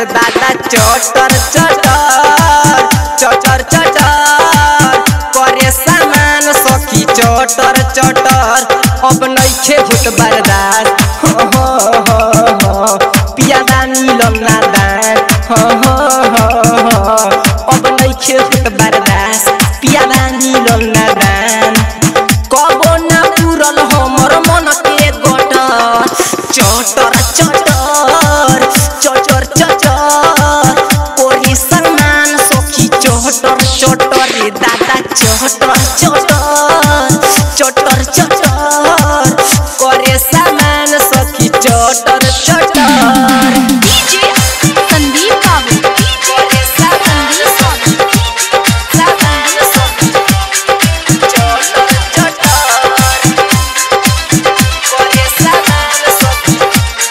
दादा चटर चटर चटर चटर करे सामान सखी चटर चटर अब नइखे होत बर्दाश्त हो हो हो हो पियादा मिलल ना दान हो हो हो हो अब नइखे होत बर्दाश्त पियादा मिलल ना दान कबो ना पूरल हमर मन के गटर चटर चटर चटर चटर कोरी समान सखी चटर चटर रे दादा चटर चटर चटर चटर करे समान सखी चटर चटर डीजे संदीप बाबू करे समान सखी समान सखी चटर चटर करे समान सखी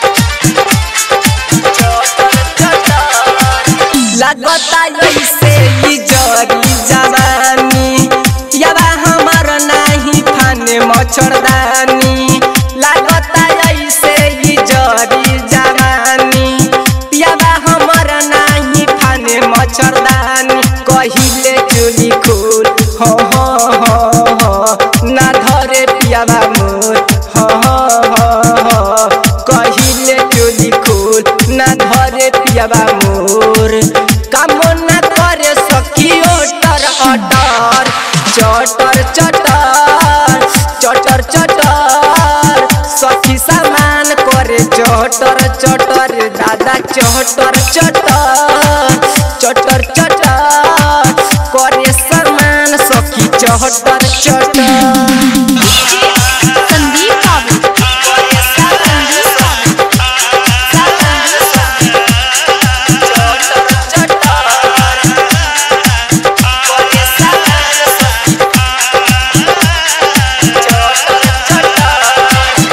चटर चटर लगता ऐसे ही जरी जवानी यावा हमार नाही फाने मच्छरदानी लगता ऐसे ही जरी जवानी यावा हमार नाही फाने मच्छरदानी कहिले चुली खोल हो हो हो हो ना धरे पियावा मोर हो हो हो हो कहिले चुली खोल ना धरे पियावा मोर काम ना करे सखी ओटर अटर चटर चटर चटर चटर सखी सामान करे चटर चटर दादा चटर चटर चटर चटर करे सामान सखी चटर चटर डीजे संदीप बाबू करे सामान सखी सामान सखी चटर चटर करे सामान सखी चटर चटर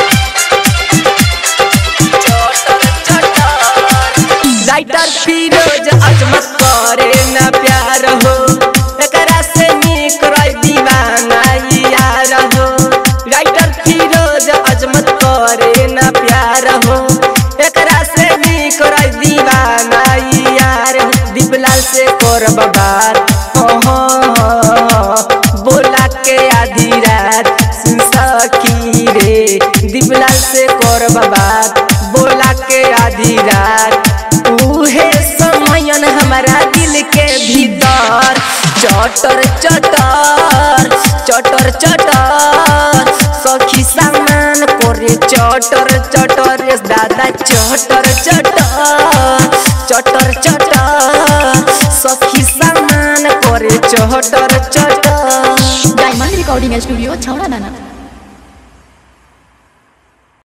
राइटर फिरोज अजमत करे न प्यार हो एकरा से निक रह दीवाना यार हो राइटर फिरोज अजमत करे न प्यार हो एकरा से निक रह दीवाना यार हो। दीपलाल से करब बात हो हो हो हो। बोला के आधी रात सुन सकी रे दीपलाल से करब बात बोला के आधी रात उहे समयन हमारा दिल के भीतर चटर चटर चटर चटर सखी सामान करे चटर चटर रे दादा चटर चटर चटर चटर सखी सामान करे चटर चटर डायमंड रिकॉर्डिंग स्टूडियो छौड़ा दाना